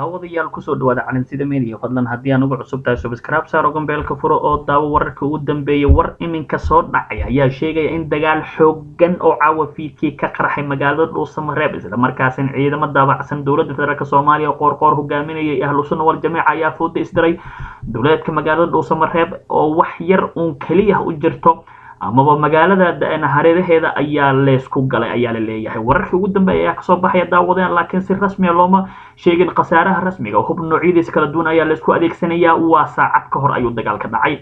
daawadayaal kusoo dhawaada calinsida media fadlan haddii aan ugu cusub tahay subscribe saar gombeelka furo oo daawo wararka ugu dambeeyay war iminka soo dhacay ayaa sheegaya in dagaal xoogan oo caawa fiidkii ka qarxay magaalada dhuusamareeb isla markaasina ciidamo daabacsan dowladda federaalk soomaaliya oo qoorqoor hogaaminayay ahlusuna wal jamiica ayaa fooda isdiray dowladeedka magaalada dhuusamareeb oo wax yar uun keliya u jirto amaba magaalada hareeraheeda ayaa leysku galay ayaa la leeyahay wararkii ugu dambeeya ayaa kasoo baxaya daawadeen laakiin si rasmiya looma sheegin khasaaraha rasmiga hub noocyadiisa kala duwan ayaa laysku adeegsanayaa waa saacad ka hor ayuu dagaalka dhacay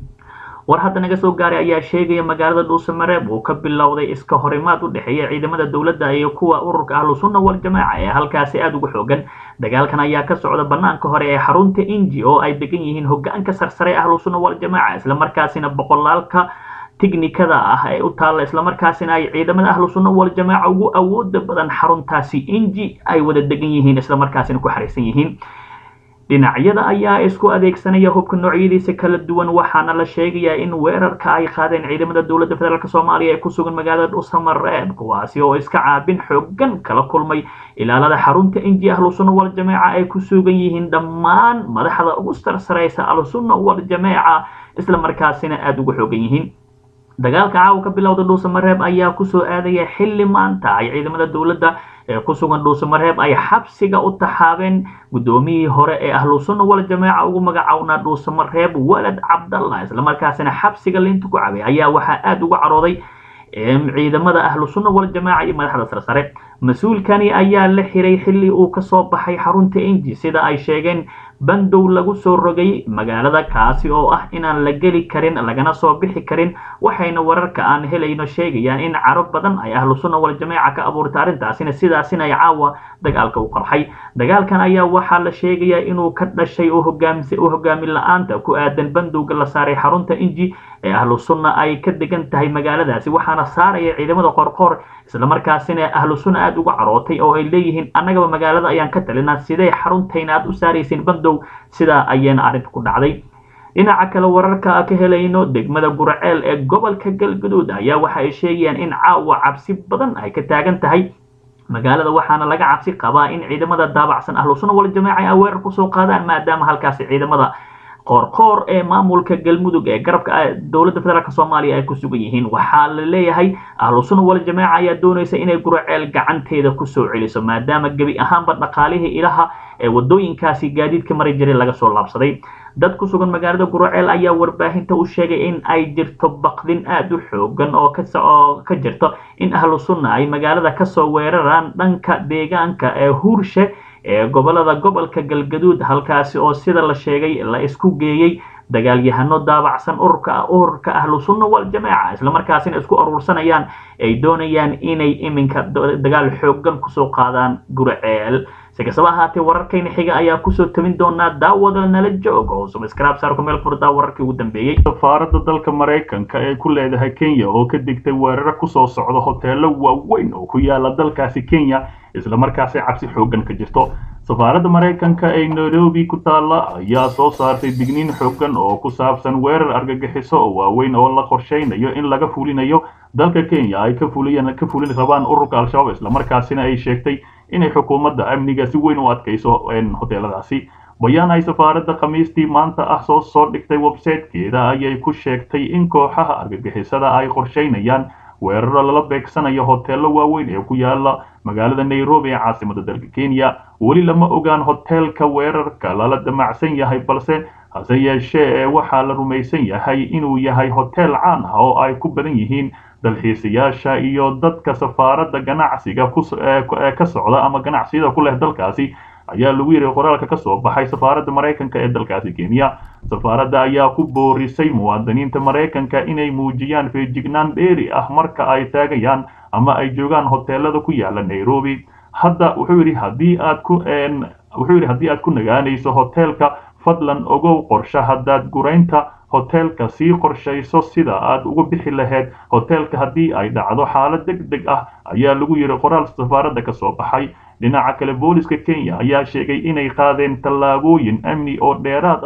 war hadda naga soo gaaray ayaa sheegaya magaalada dhuusamareeb uu ka bilowday iska horimaad u dhexeeya ciidamada dowladda iyo kuwa ururka ahlusunna wal jamaaca ee halkaasi aada ugu xoogan dagaalkan ayaa ka socda banaanka hore ee xarunta inji oo ay degan yihiin hogaanka sarsare ahlusunna wal jamaaca islamarkaasina boqolaalka tiknikada ah ee u taalla islamarkaasina ay ciidamada ahlu sunna wal jamaaca ugu awooda badan xaruntaasi inji ay wada degan yihiin islamarkaasina ku xariisan yihiin dhinacyada ayaa isku adeegsanaya hubka noocyadiisa kala duwan waxaana la sheegayaa in weerarka ay qaadeen ciidamada dowladda federaalk soomaaliya ee ku sugan magaalada dhuusamareeb kuwaasi oo iska caabin xoogan kala kulmay ilaalada xarunta inji ahlu sunna wal jamaaca ay ku sugan yihiin dhammaan madaxda ugu sarsaraysa ahlu sunna wal jamaaca islamarkaasina aada ugu xoogan yihiin dagaalka caawa ka bilowda dhuusamareeb ayaa kusoo aadaya xilli maanta ay ciidamada dowladda ee ku sugan dhuusamareeb ay xabsiga u taxaabeen guddoomiyihii hore ee ahlu sunna wal jamaaca ugu magacownaa dhuusamareeb walad cabdallah islamarkaasina xabsiga liinta ku cabay ayaa waxaa aada uga carooday ciidamada ahlu sunna wal jamaaca iyo madaxda sarsare mas-uulkani ayaa la xiray xilli uu kasoo baxay xarunta inji sida ay sheegeen bandow lagu soo rogay magaalada kaasi oo ah inaan la geli karin lagana soo bixi karin waxayna wararka aan helayno sheegayaan in caro badan ay ahlu sunna wal jamaaca ka abuurtay arrintaasina sidaasina ay caawa dagaalka u qarxay dagaalkan ayaa waxaa la sheegayaa inuu ka dhashay oo hogaamin la-aanta ku aadan bandowga la saaray xarunta inji ee ahlu sunna ay ka degan tahay magaaladaasi waxaana saaraya ciidamada qorqoor islamarkaasina ahlu sunna aada uga carootay oo ay leeyihiin annagaba magaalada ayaan ka talinaa sidee xaruntayna aad u saaraysiin bandow sidaa ayaana arrinta ku dhacday dhinaca kale wararka ka helayno degmada guraceel ee gobolka galgaduud ayaa waxa ay sheegayaan in caawa cabsi badan ay ka taagan tahay magaalada waxaana laga cabsi qabaa in ciidamada daabacsan ahlu sunna wal jamaaca ay weerar kusoo qaadaan maadaama halkaasi ciidamada qoorqoor ee maamulka galmudug ee garabka dowladda federaalk soomaaliya ay ku sugan yihiin waxaa la leeyahay ahlu sunna wal jamaaca ayaa doonaysa inay guraceel gacanteeda kusoo celiso maadaama gebi ahaanba dhaqaalihii ilaha ee wadooyinkaasi gaadiidka mari jiray laga soo laabsaday dad ku sugan magaalada guraceel ayaa warbaahinta u sheegay in ay jirto baqdin aada u xoogan oo kaoo ka jirto in ahlu sunna ay magaalada kasoo weeraraan dhanka deegaanka ee huurshe ee gobolada gobolka galgaduud halkaasi oo sida la sheegay la isku geeyey dagaalyahano daabacsan ururka ururka ahlu sunna wal jamaaca islamarkaasina isku aruursanayaan ay doonayaan inay iminka dagaal xoogan kusoo qaadaan guraceel si kastaba ahaatee wararkayna xiga ayaa kusoo tabin doonaa daawada nala joog oo subscribe saarku meel furdaa wararkii ugu dambeeyey safaaradda dalka maraykanka ee ku leedahay kenya oo ka digtay weeraro kusoo socda hoteelo waaweyn oo ku yaala dalkaasi kenya islamarkaasi cabsi xoogan ka jirto safaaradda maraykanka ee nairobi ku taalla ayaa soo saartay digniin xoogan oo ku saabsan weerar argagixiso oo waaweyn oo la qorshaynayo in laga fulinayo dalka kenya ay ka fuliyaan ka fulin rabaan ururka al-shabaab islamarkaasina ay sheegtay inay xukuumadda amniga si weyn u adkayso hoteeladaasi bayaan ay safaaradda khamiistii maanta ah soo soo dhigtay websitekeeda ayay ku sheegtay in kooxaha argagixisada ay qorshaynayaan weeraro lala beegsanayo hoteelo waaweyn ee ku yaala magaalada nairobi ee caasimada dalka kenya weli lama ogaan hoteelka weerarka lala damacsan yahay balse hase yeeshee waxaa la rumaysan yahay inuu yahay hotel caan ah oo ay ku badan yihiin dalxiisayaasha iyo dadka safaaradda ganacsiga ee ka socda ama ganacsiyada ku leh dalkaasi ayaa lagu yidhi qoraalka ka soo baxay safaaradda maraykanka ee dalkaasi kenya safaaradda ayaa ku boorisay muwaadiniinta maraykanka inay muujiyaan feejignaan dheeri ah marka ay taagayaan ama ay joogaan hoteelada ku yaala nairobi hadda wuxuu yidhi haddii aad ku wuxuu yidhi haddii aad ku nagaanayso hoteelka fadlan ogow qorshe haddaad guraynta hoteelka sii qorshayso sida aad uga bixi lahayd hoteelka haddii ay dhacdo xaalad deg deg ah ayaa lagu yidhi qoraal safaaradda ka soo baxay dhinaca kale booliska kenya ayaa sheegay inay qaadeen tallaabooyin amni oo dheeraad ah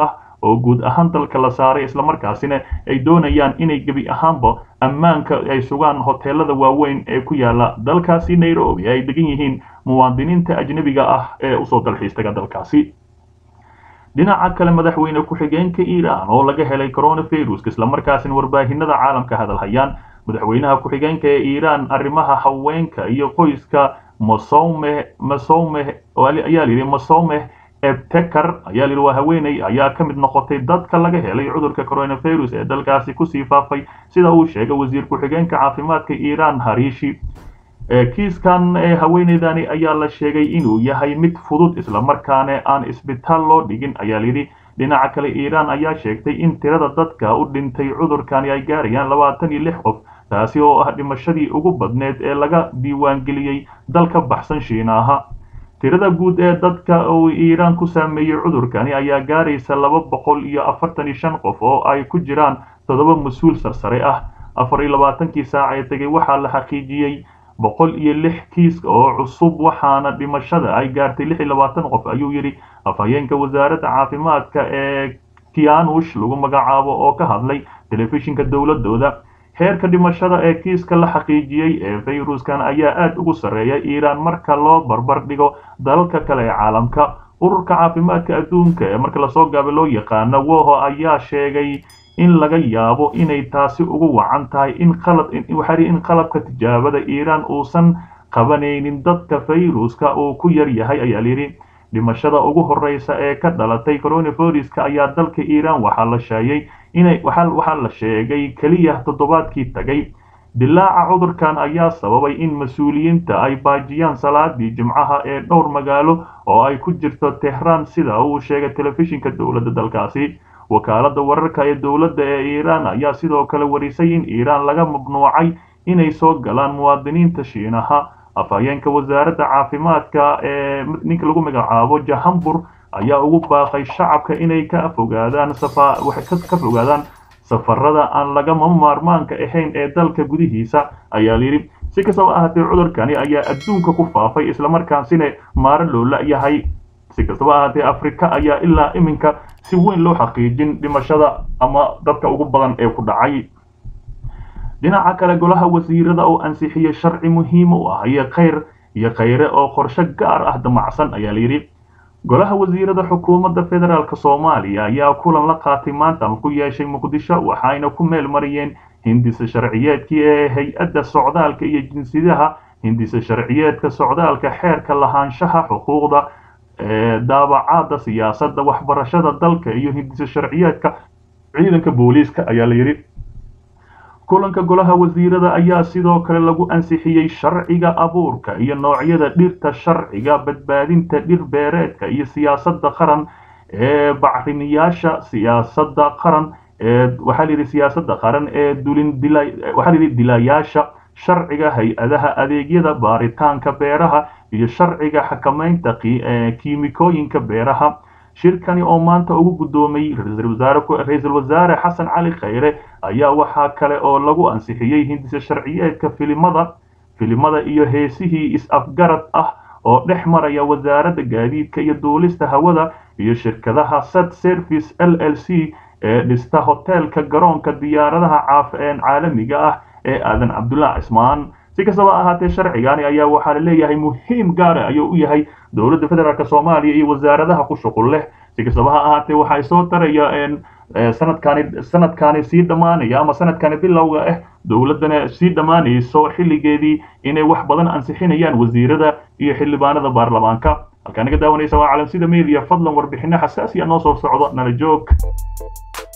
oo guud ahaan dalka la saaray islamarkaasina ay doonayaan inay gebi ahaanba ammaanka ay sugaan hoteelada waaweyn ee ku yaala dalkaasi nairobi ay degan yihiin muwaadiniinta ajnebiga ah ee usoo dalxiistaga dalkaasi dhinaca kale madaxweyne ku-xigeenka iiraan oo laga helay coronavirus islamarkaasina warbaahinada caalamka hadalhayaan madaxweynaha ku-xigeenka ee iiraan arrimaha haweenka iyo qoyska masome masome ayaa layidhi masome ebtekar ayaa layidhi waa haweeney ayaa ka mid noqotay dadka laga helay cudurka coronavirus ee dalkaasi kusii faafay sida uu sheegay wasiir ku-xigeenka caafimaadka iiraan hariishi kiiskan ee haweeneydani ayaa la sheegay inuu yahay mid fudud islamarkaana aan isbitaal loo dhigin ayaa layidhi dhinaca kale iiraan ayaa sheegtay in tirada dadka u dhintay cudurkani ay gaarayaan labaatan iyo lix qof taasi oo ah dhimashadii ugu badneed ee laga diiwaangeliyey dal ka baxsan shiinaaha tirada guud ee dadka uu iiraan ku saameeyey cudurkani ayaa gaaraysa laba boqol iyo afartan iyo shan qof oo ay ku jiraan toddoba mas-uul sarsare ah afar iyo labaatankii saac ee tegay waxaa la xaqiijiyey boqol iyo lix kiis oo cusub waxaana dhimashada ay gaartay lix iyo labaatan qof ayuu yidhi afhayeenka wasaaradda caafimaadka ee kianush lagu magacaabo oo ka hadlay telefishinka dowladooda heerka dhimashada ee kiiska la xaqiijiyey ee fayruskan ayaa aad ugu sarreeya iiraan marka loo barbar dhigo dalalka kale ee caalamka ururka caafimaadka adduunka ee marka lasoo gaaba loo yaqaano woho ayaa sheegay in laga yaabo inay taasi ugu wacan tahay in qalad waxaa in qalabka tijaabada iiraan uusan qabanaynin dadka fayruska uu ku yar yahay ayaa layidhi dhimashada ugu horeysa ee ka dhalatay coronaviruska ayaa dalka iiraan waxaa la sheegay inay waxaa la sheegay keliya toddobaadkii tagay dilaaca cudurkan ayaa sababay in mas-uuliyiinta ay baajiyaan salaadii jimcaha ee dhowr magaalo oo ay ku jirto tehraan sida uu sheegay telefishinka dowladda dalkaasi wakaaladda wararka ee dowladda ee iiraan ayaa sidoo kale warisay in iiraan laga mamnuucay inay soo galaan muwaadiniinta shiinaha afhayeenka wasaaradda caafimaadka ee ninka lagu magacaabo jahambur ayaa ugu baaqay shacabka inay ka fogaadaan ka fogaadaan safarada aan lagama maarmaanka ahayn ee dalka gudihiisa ayaa layidhi si kastaba ahaatee cudurkani ayaa adduunka ku faafay islamarkaasina maaro loo la-yahay si kastaba ahaatee afrika ayaa ilaa iminka si weyn loo xaqiijin dhimashada ama dadka ugu badan ee ku dhacay dhinaca kale golaha wasiirada oo ansixiyey sharci muhiim u ah iyo khayr iyo khayre oo qorshe gaar ah damacsan ayaa layidhi golaha wasiirada xukuumadda federaalk soomaaliya ayaa kulan la qaatay maanta ama ku yeeshay muqdisho waxayna ku meel mariyeen hindisa sharciyeedkii ee hay-adda socdaalka iyo jinsiyadaha hindisa sharciyeedka socdaalka xeerka lahaanshaha xuquuqda daabacaada siyaasadda waxbarashada dalka iyo hindisa sharciyeedka ciidanka booliiska ayaa la yidhi kulanka golaha wasiirada ayaa sidoo kale lagu ansixiyey sharciga abuurka iyo noocyada dhirta sharciga badbaadinta dhir beereedka iyo siyaasadda qaran ee bacrimiyaasha siyaasadda qaran ee waxaa layidhi siyaasadda qaran ee dulin dila waxaa layidhi dilayaasha sharciga hay-adaha adeegyada baaritaanka beeraha iyo sharciga xakamaynta kiimikooyinka beeraha shirkani oo maanta ugu guddoomay ra-iisul wasaare xasan cali khayre ayaa waxaa kale oo lagu ansixiyey hindisa sharciyeedka filimada filimada iyo heesihii is-afgarad ah oo dhex maraya wasaaradda gaadiidka iyo duulista hawada iyo shirkadaha sat service l l c ee dhista hoteelka garoonka diyaaradaha caalamiga ah ee aadan cabdullah cismaan si kastaba ahaatee sharcigani ayaa waxaa la leeyahay muhiim gaara ayuu u yahay dowladda federaalk soomaaliya iyo wasaaradaha ku shuqul leh si kastaba ha ahaatee waxay soo taraya sanadkani sanadkani sii dhammaanaya ama sanadkani bilowga ah dowladdana sii dhammaanayso xilligeedii inay wax badan ansixinayaan wasiirada iyo xildhibaanada baarlamaanka halkaa naga daawanaysa waa calamsida media fadlan warbixino xasaasiya noo soo socdo nala joog